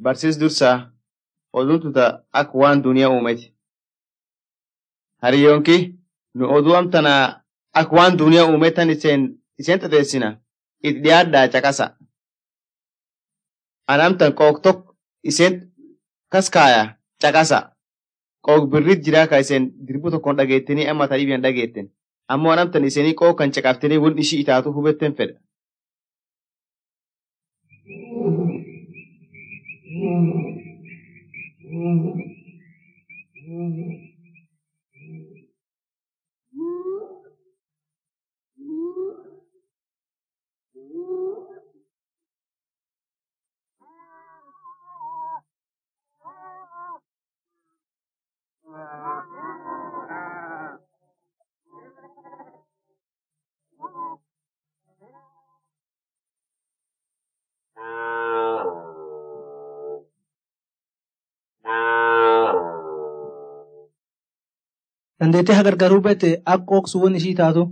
barsiis dursaa oduun tuta akka waan duniyaa uumeti. Hariyoonki nu oduu amtanaa akka waan duniyaa uumetan iseen iseen xateessina itti dhiyaadhaa caqasa. An amtan qook tokko iseen kaskaaya caqasa. Qook birrit jiraa ka iseen dirbu tokkoon dhageettanii amma ta'ii biyan dhageetten. Ammoo an amtan iseenii qook kan caqaftanii wal ishii itaatu hubetten fedha. dandeettee hagargaruu bette akka qooksu won ishii taatu.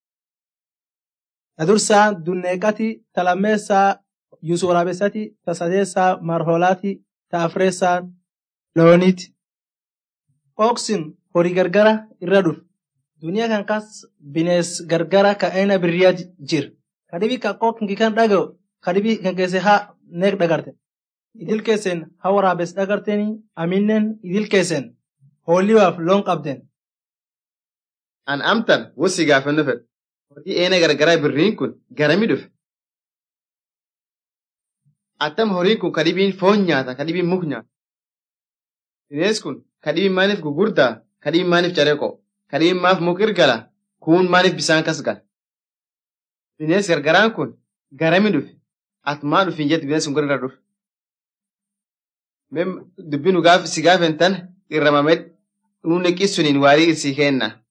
Adursaa dunneeqati talammeessaa yuusu waraabessati tasadeessaa marhoolaati ta'afreessaa looniiti. Qooksin horii gargara irra dhuf. Duniyaa kan kas binees gargara ka aina birriyaa jir. Kadibi ka qookni kan dhaga'u kadibi kan keesse haa neeq dhagarte. Idil keesseen haa waraabes dhagarteni aminnen idil keesseen hoolliwaaf loon qabden. An amtan wossi gaafannu fedha. Horii eena gargaraa birriin kun garami dhufe? Attam horiin kun kadhibiin foon nyaata, kadhibiin muk nyaata. Binees kun kadhibiin maaliif gugurdaa, kadhibiin maaliif careeqoo, kadhibiin maaf muk irgala, kuun maaliif bisaan kas gala. Binees gargaraan kun garami dhufe? At maa dhufin jette binees kun gara dhufe? Dubbii nu gaaf si gaafen tan irramamee nuun neqqis suniin waarii isii kenna.